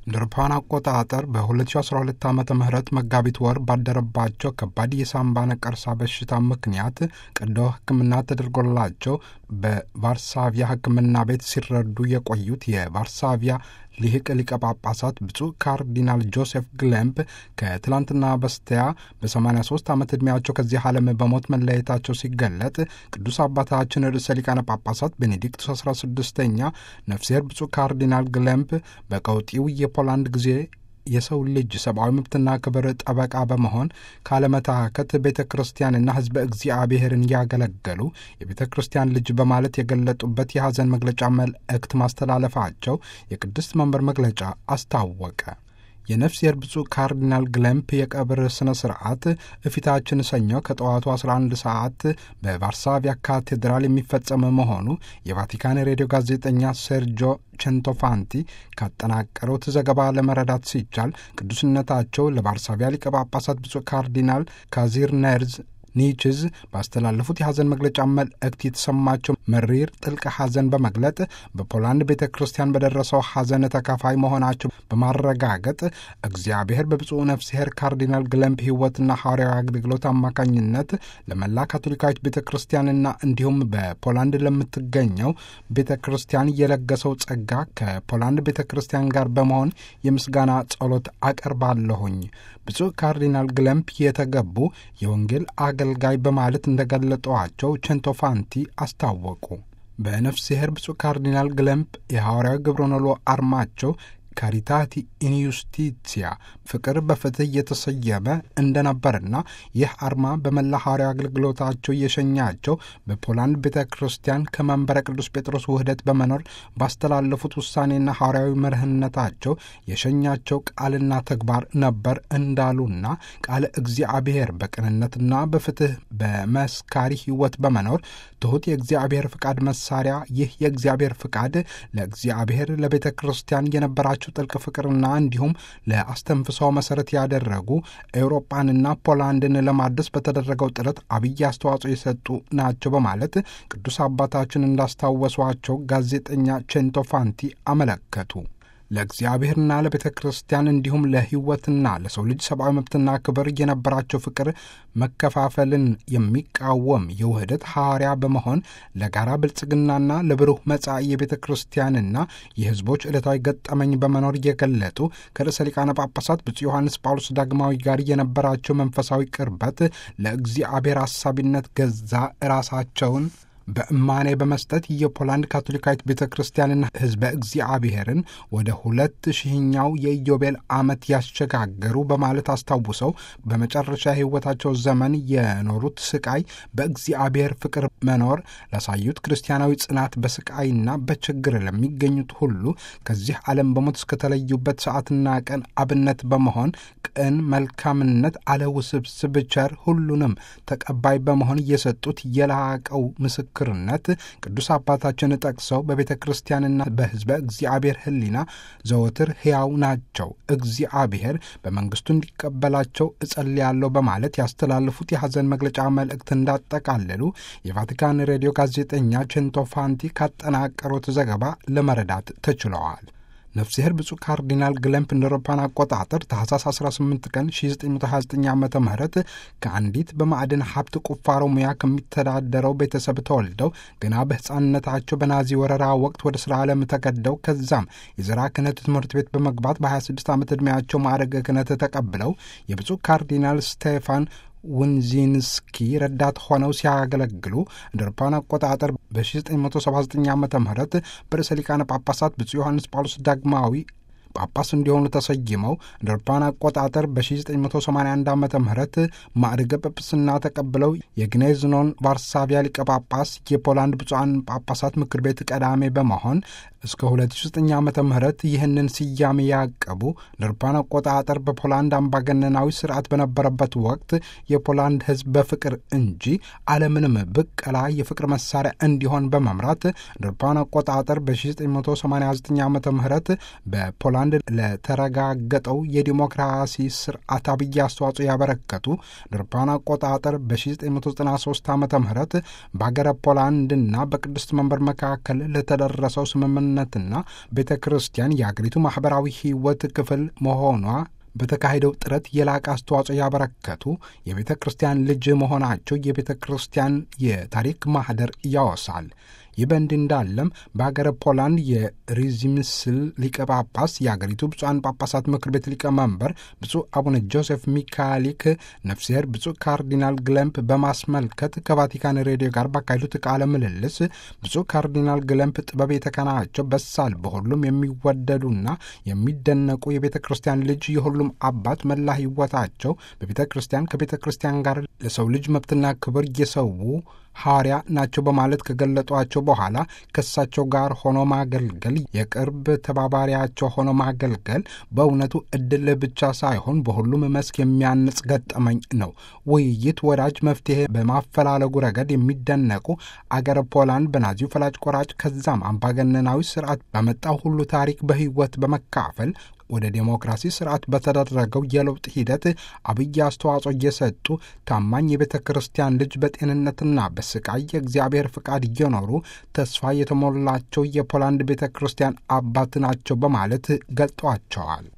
እንደ አውሮፓውያን አቆጣጠር በ2012 ዓ ም መጋቢት ወር ባደረባቸው ከባድ የሳምባ ነቀርሳ በሽታ ምክንያት ቀዶ ሕክምና ተደርጎላቸው በቫርሳቪያ ሕክምና ቤት ሲረዱ የቆዩት የቫርሳቪያ ሊቅ ሊቀ ጳጳሳት ብፁዕ ካርዲናል ጆሴፍ ግሌምፕ ከትላንትና በስቲያ በ83 ዓመት ዕድሜያቸው ከዚህ ዓለም በሞት መለየታቸው ሲገለጥ ቅዱስ አባታችን ርዕሰ ሊቃነ ጳጳሳት ቤኔዲክቱስ 16ኛ ነፍሴር ብፁዕ ካርዲናል ግሌምፕ በቀውጢው የፖላንድ ጊዜ የሰው ልጅ ሰብአዊ መብትና ክብር ጠበቃ በመሆን ካለመታከት ቤተ ክርስቲያንና ሕዝበ እግዚአብሔርን ያገለገሉ የቤተ ክርስቲያን ልጅ በማለት የገለጡበት የሐዘን መግለጫ መልእክት ማስተላለፋቸው የቅድስት መንበር መግለጫ አስታወቀ። የነፍሴር ብፁዕ ካርዲናል ግሌምፕ የቀብር ሥነ ሥርዓት እፊታችን ሰኞ ከጠዋቱ 11 ሰዓት በቫርሳቪያ ካቴድራል የሚፈጸም መሆኑ የቫቲካን ሬዲዮ ጋዜጠኛ ሴርጆ ቼንቶፋንቲ ካጠናቀሩት ዘገባ ለመረዳት ሲቻል ቅዱስነታቸው ለቫርሳቪያ ሊቀ ጳጳሳት ብፁዕ ካርዲናል ካዚር ነርዝ ኒችዝ ባስተላለፉት የሐዘን መግለጫ መልእክት የተሰማቸው መሪር ጥልቅ ሐዘን በመግለጥ በፖላንድ ቤተ ክርስቲያን በደረሰው ሐዘን ተካፋይ መሆናቸው በማረጋገጥ እግዚአብሔር በብፁዕ ነፍስሔር ካርዲናል ግለምፕ ሕይወትና ሐዋርያዊ አገልግሎት አማካኝነት ለመላ ካቶሊካዊት ቤተ ክርስቲያንና እንዲሁም በፖላንድ ለምትገኘው ቤተ ክርስቲያን የለገሰው ጸጋ ከፖላንድ ቤተ ክርስቲያን ጋር በመሆን የምስጋና ጸሎት አቀርባለሁኝ። ብፁዕ ካርዲናል ግለምፕ የተገቡ የወንጌል አገልጋይ በማለት እንደገለጠዋቸው ቼንቶፋንቲ አስታወቁ። በነፍስሔር ብፁዕ ካርዲናል ግለምፕ የሐዋርያዊ ግብረኖሎ አርማቸው ካሪታቲ ኢንዩስቲቲያ ፍቅር በፍትህ የተሰየመ እንደነበርና ይህ አርማ በመላ ሐዋርያዊ አገልግሎታቸው የሸኛቸው በፖላንድ ቤተ ክርስቲያን ከመንበረ ቅዱስ ጴጥሮስ ውህደት በመኖር ባስተላለፉት ውሳኔና ሐዋርያዊ መርህነታቸው የሸኛቸው ቃልና ተግባር ነበር እንዳሉና ቃለ እግዚአብሔር በቅንነትና በፍትህ በመስካሪ ሕይወት በመኖር ትሑት የእግዚአብሔር ፍቃድ መሳሪያ ይህ የእግዚአብሔር ፍቃድ ለእግዚአብሔር ለቤተ ክርስቲያን የነበራቸው ጥልቅ ፍቅርና እንዲሁም ለአስተንፍሰው መሰረት ያደረጉ ኤውሮጳንና ፖላንድን ለማደስ በተደረገው ጥረት አብይ አስተዋጽኦ የሰጡ ናቸው በማለት ቅዱስ አባታችን እንዳስታወሷቸው ጋዜጠኛ ቼንቶፋንቲ አመለከቱ። ለእግዚአብሔርና ለቤተ ክርስቲያን እንዲሁም ለሕይወትና ለሰው ልጅ ሰብአዊ መብትና ክብር የነበራቸው ፍቅር መከፋፈልን የሚቃወም የውህደት ሐዋርያ በመሆን ለጋራ ብልጽግናና ለብሩህ መጻኢ የቤተ ክርስቲያንና የሕዝቦች ዕለታዊ ገጠመኝ በመኖር እየገለጡ ከርዕሰ ሊቃነ ጳጳሳት ብፁዕ ዮሐንስ ጳውሎስ ዳግማዊ ጋር የነበራቸው መንፈሳዊ ቅርበት ለእግዚአብሔር አሳቢነት ገዛ ራሳቸውን በእማኔ በመስጠት የፖላንድ ካቶሊካዊት ቤተ ክርስቲያንና ሕዝበ እግዚአብሔርን ወደ ሁለት ሺህኛው የኢዮቤል ዓመት ያሸጋገሩ በማለት አስታውሰው በመጨረሻ የሕይወታቸው ዘመን የኖሩት ስቃይ በእግዚአብሔር ፍቅር መኖር ላሳዩት ክርስቲያናዊ ጽናት በስቃይና በችግር ለሚገኙት ሁሉ ከዚህ ዓለም በሞት እስከተለዩበት ሰዓትና ቀን አብነት በመሆን ቅን መልካምነት አለውስብስብ ቸር ሁሉንም ተቀባይ በመሆን እየሰጡት የላቀው ምስክር ክርነት ቅዱስ አባታችን ጠቅሰው በቤተ ክርስቲያንና በሕዝበ እግዚአብሔር ሕሊና ዘወትር ሕያው ናቸው፣ እግዚአብሔር በመንግስቱ እንዲቀበላቸው እጸልያለሁ በማለት ያስተላለፉት የሐዘን መግለጫ መልእክት እንዳጠቃለሉ የቫቲካን ሬዲዮ ጋዜጠኛ ቼንቶፋንቲ ካጠናቀሩት ዘገባ ለመረዳት ተችለዋል። ነፍስሔር ብፁዕ ካርዲናል ግለምፕ እንደ አውሮፓውያን አቆጣጠር ታህሳስ 18 ቀን 1929 ዓ ም ከአንዲት በማዕድን ሀብት ቁፋሮ ሙያ ከሚተዳደረው ቤተሰብ ተወልደው ገና በሕፃንነታቸው በናዚ ወረራ ወቅት ወደ ሥራ ዓለም ተገደው ከዛም የዘራ ክህነት ትምህርት ቤት በመግባት በ26 ዓመት ዕድሜያቸው ማዕረገ ክህነት ተቀብለው የብፁዕ ካርዲናል ስቴፋን ውንዚንስኪ ረዳት ሆነው ሲያገለግሉ እንደ አውሮፓውያን አቆጣጠር በ1979 ዓ ም በርዕሰ ሊቃነ ጳጳሳት ብፁዕ ዮሐንስ ጳውሎስ ዳግማዊ ጳጳስ እንዲሆኑ ተሰይመው እንደ አውሮፓውያን አቆጣጠር በ1981 ዓ ም ማዕርገ ጵጵስና ተቀብለው የግኔዝኖን ቫርሳቪያ ሊቀ ጳጳስ የፖላንድ ብፁዓን ጳጳሳት ምክር ቤት ቀዳሜ በመሆን እስከ 2009 ዓ ም ይህንን ስያሜ ያቀቡ እንደ አውሮፓውያን አቆጣጠር በፖላንድ አምባገነናዊ ስርዓት በነበረበት ወቅት የፖላንድ ሕዝብ በፍቅር እንጂ አለምንም ብቀላ የፍቅር መሳሪያ እንዲሆን በመምራት እንደ አውሮፓውያን አቆጣጠር በ1989 ዓ ም በፖላንድ ለተረጋገጠው የዲሞክራሲ ስርዓት አብይ አስተዋጽኦ ያበረከቱ እንደ አውሮፓውያን አቆጣጠር በ1993 ዓ ም በሀገረ ፖላንድና በቅድስት መንበር መካከል ለተደረሰው ስምምነት ደህንነትና ቤተ ክርስቲያን የአገሪቱ ማኅበራዊ ሕይወት ክፍል መሆኗ በተካሄደው ጥረት የላቀ አስተዋጽኦ ያበረከቱ የቤተ ክርስቲያን ልጅ መሆናቸው የቤተ ክርስቲያን የታሪክ ማኅደር ያወሳል። ይህ በእንዲህ እንዳለም በሀገረ ፖላንድ የሪዚምስል ሊቀ ጳጳስ የአገሪቱ ብፁዓን ጳጳሳት ምክር ቤት ሊቀመንበር ብፁዕ አቡነ ጆሴፍ ሚካሊክ ነፍስሔር ብፁዕ ካርዲናል ግለምፕ በማስመልከት ከቫቲካን ሬዲዮ ጋር ባካሄዱት ቃለ ምልልስ ብፁዕ ካርዲናል ግለምፕ ጥበብ የተከናቸው በሳል በሁሉም የሚወደዱና የሚደነቁ የቤተ ክርስቲያን ልጅ የሁሉም አባት መላ ሕይወታቸው በቤተ ክርስቲያን ከቤተ ክርስቲያን ጋር ለሰው ልጅ መብትና ክብር እየሰዉ ሐዋርያ ናቸው በማለት ከገለጧቸው በኋላ ከእሳቸው ጋር ሆኖ ማገልገል የቅርብ ተባባሪያቸው ሆኖ ማገልገል በእውነቱ እድል ብቻ ሳይሆን በሁሉም መስክ የሚያንጽ ገጠመኝ ነው። ውይይት፣ ወዳጅ መፍትሄ በማፈላለጉ ረገድ የሚደነቁ አገረ ፖላንድ በናዚው ፈላጭ ቆራጭ ከዛም አምባገነናዊ ስርዓት በመጣው ሁሉ ታሪክ በሕይወት በመካፈል ወደ ዴሞክራሲ ስርዓት በተደረገው የለውጥ ሂደት አብይ አስተዋጽኦ እየሰጡ ታማኝ የቤተ ክርስቲያን ልጅ በጤንነትና በስቃይ የእግዚአብሔር ፍቃድ እየኖሩ ተስፋ የተሞላቸው የፖላንድ ቤተ ክርስቲያን አባት ናቸው በማለት ገልጧቸዋል።